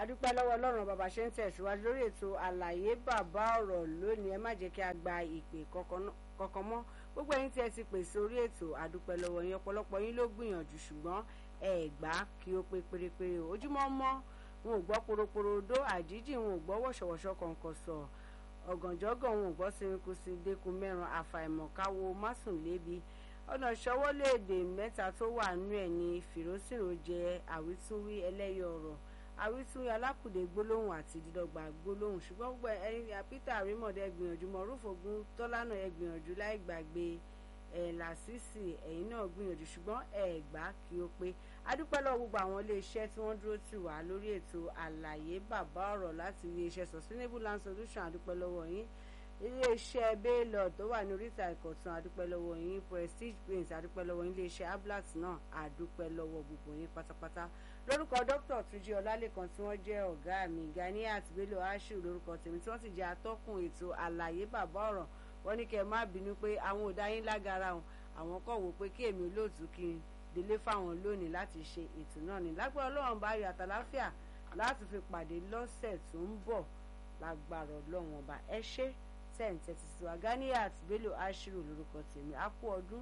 adúpẹ́ lọ́wọ́ ọlọ́run bàbá ṣe ń tẹ̀síwájú lórí ètò àlàyé bàbá ọ̀rọ̀ lónìí ẹ má jẹ́ kí a gba ìpè kankan mọ́ gbogbo ẹ̀yin tí ẹ ti pè sórí ètò adúpẹ́ lọ́wọ́ yín ọ̀pọ̀lọpọ̀ yín ló gbìyànjú ṣùgbọ́n ẹ gbà kí ó pé pérépéré o ojúmọ́ mọ́ wọn ò gbọ́ poroporodo àjíjì wọn ò gbọ́ wọ̀ṣọ̀wọ̀ṣọ̀ kọ̀ọ̀kan sọ ọ̀gànjọ́gàn wọn ò gbọ́ sinikusi dẹ́kun mẹ́ran àfàìmọ̀ káwo másùnlébi ọ̀nà ìṣọwọ́léèdè mẹ́ta tó wà nú ẹ̀ ní fìrósìrò jẹ́ àwítúnwí ẹlẹ́yọ̀ ọ̀rọ̀ àwítúnwí alákùdé gbólóhùn àti dídọ́gba gbólóhùn ṣùgbọ́n gbogbo ẹ̀yin peter arimọ̀dé ẹ gbìyànjú mọ̀rúfògùn tọ́lánà ẹ gbìyànjú láì gbàgbé ẹ̀ làṣìṣì ẹ̀yin náà gbìyànjú ṣùgbọ́n ẹ̀ gbà kí ó pé adúpẹ́ lọ́wọ́ gbogbo àwọn iléeṣẹ́ tí wọ́n dúró tì wá lórí ètò àlàyé bàbá ọ̀rọ̀ láti iléeṣẹ́ sustainable land solution adúpẹ́ lọ́wọ́ yín iléeṣẹ́ baylor tó wà ní oríta ìkọ̀tún adúpẹ́ lọ́wọ́ yín prestige paint adúpẹ́ lọ́wọ́ yín iléeṣẹ́ ablat náà adúpẹ́ lọ́wọ́ gbogbo yín pátápátá lórúkọ dr tuji ọlálẹ́kan tí wọ́n jẹ́ ọ̀gá mi ganiat bello ashu lórúkọ tèmi tí wọ́n sì jẹ́ atọ́kùn ètò àlàyé bàbá ọ̀rọ̀ wọ́n ní kẹ́ ẹ má bínú pé àwọn ò dá yín lágara wọn àwọn kọ̀ wò pé kí èmi olóòtú kí n délé fáwọn lónìí láti ṣe ètò náà ní lágbára ọlọ́run bá yọ àtàláfíà láti fi pàdé lọ́sẹ̀ tó ń bọ̀ lágbára ọlọ́run ọba ẹ ṣé tẹ̀ǹtẹ̀ ti sọ Ganiat Bello Ashiru lórúkọ tèmi á kú ọdún